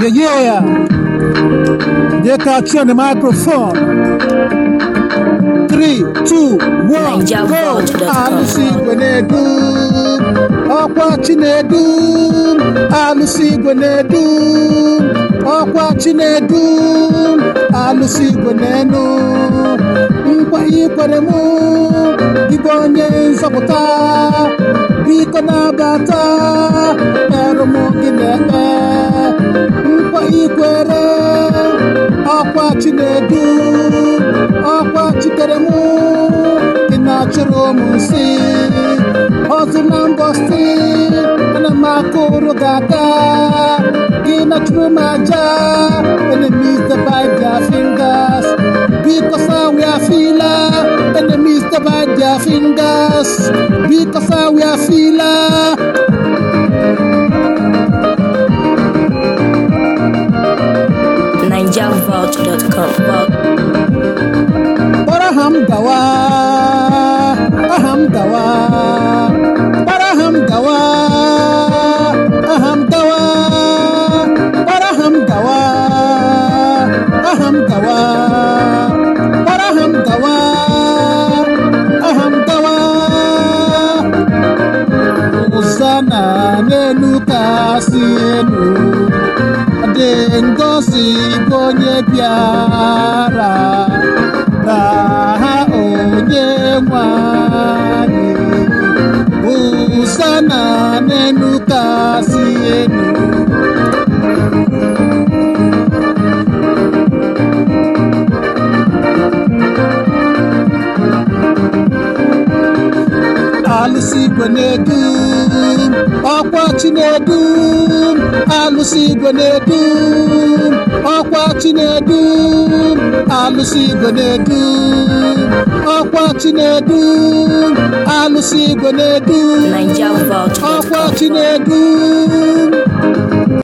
Yeah, yeah. They catch you on the microphone. Three, two, one, Naija go. Vault.com. Alụsị igwe na-edum, ọkwa chi na-edum, alụsị igwe na-edum, ọkwa chi na-edum, alụsị igwe na-enu. Nkwa ikwere mụ, ịbụ onye nzọpụta, biko na-abata, merụ m gị na-eme. Nkwa ikwere, ọkwa chi na-edum, ọkwa chitere mụ ị na-achụrụ m nsị ọzụ na mbọsị ana m akụrụ gị aka gị na-achụrụ m aja enemies divide their fingers because we are fila enemies divide their fingers because we are fila NigerVault.com. kpọrọ ha m gawa aha m gawa kpọrọ ha m gawa aha m gawa kpọrọ ha m gawa aha m gawa kpọrọ ha m gawa aha m gawa ụsa na n'elu kasị elu dị ngozi bụ onye bịara n'aha onye nwanyị ụsa na n'elu kasị elu alụsị igwe na-edum ọkwa chi na-edum alụsị igwe na-edum ọkwa chi na-edum alụsị igwe na-edum ọkwa chi na-edum alụsị igwe na-edum ọkwa chi NigerVault.com. na-edum